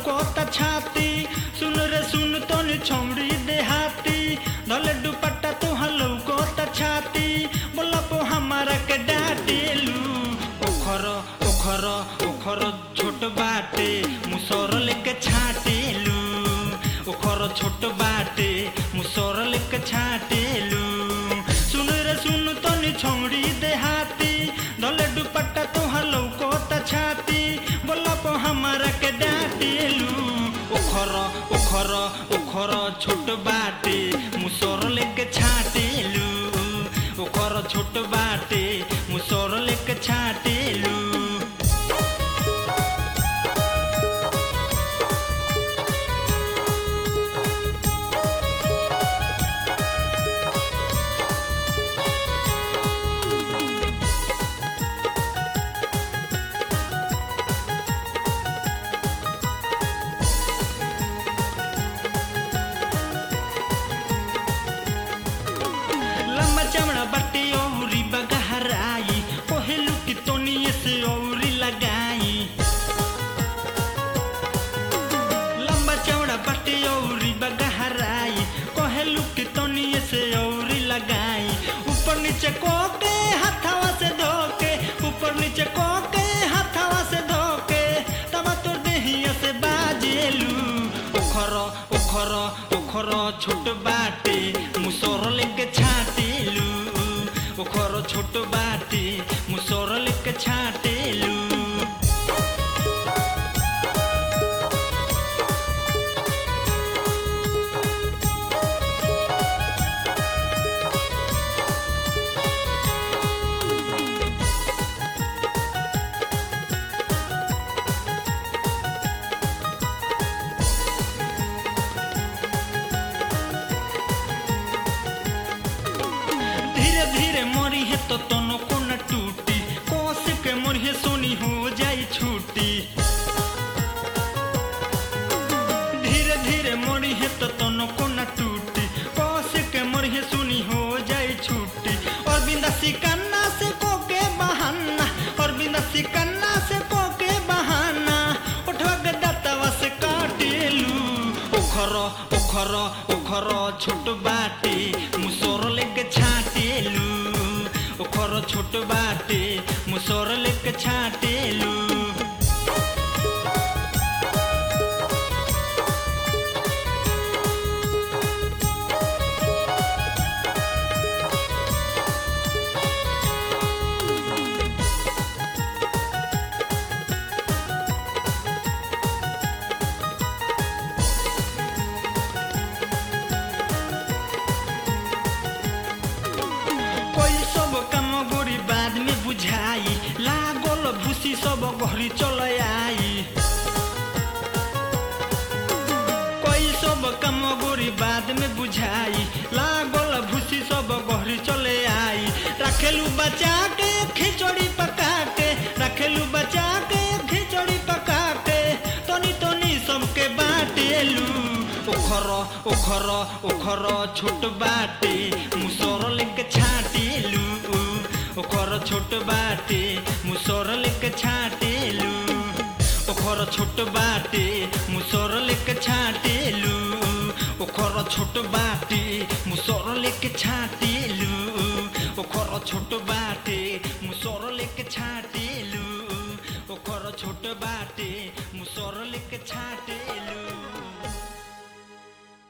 लौकोता छाती सुन रे सुन तोनी छौड़ी देहाती धले दुपट्टा तुहा लौकोता छाती बोला पो हमारा के डाटेलू ओखर ओखर ओखर छोट बाटे मुसर लेके छाटेलू ओखर छोट बाटे मुसर लेके छाटेलू सुन रे सुन तोनी छौड़ी देहाती धले दुपट्टा तुहा लौकोता छाती बोला पो हमारा के डाटेलू ओखर ओखर ओखर छोट बाटे मुसर लेके छाटेलू ओखर छोट बाटे मुसर लेके छाटेलू लंबा चमड़ा बट्टी औरी बगहराई कोहेलू की तोनिए से औरी लगाई लंबा चौड़ा बट्टी औरी बगहराई कोहेलू की तोनिए से औरी लगाई ऊपर नीचे कोके हथवा से धोके ऊपर नीचे कोके हथवा से धोके तब तोर देहिया से बाजेलू ओखर ओखर ओखर छोट बाटे मुसर लेके छाटेलू ओखर छोट बाटे मुसर लेके छाटेलू धीरे धीरे मरी है तो तनो को न टूटी कोस के मरी है सोनी हो जाई छूटी धीरे धीरे मरी है तो तनो को न टूटी कोस के मरी है सोनी हो जाई छूटी और बिंदा सिकन्ना से को के बहाना और बिंदा सिकन्ना से को के बहाना उठवा के दातवा से काटेलू ओखर ओखर ओखर छोट बाटे मुसोर लेके छाटेलू ओखर छोट बाटे मुसोर लेके छाटेलू कोई सब काम गोरी बाद में बुझाई लागल भूसी सब घरी चल आई कोई सब काम गोरी बाद में बुझाई लागल भूसी सब घरी चले आई रखेलू बचा के खिचड़ी पका के रखेलू बचा के खिचड़ी पका के तनी तनी सबके बाटेलू ओखर ओखर ओखर छोट बाटे मुसर लेके छाटेलू ओखर छोट बाटे मुसर लेके छाटेलू ओखर छोट बाटे मुसर लेके छाटेलू ओखर छोट बाटे मुसर लेके छाटेलू ओखर छोट बा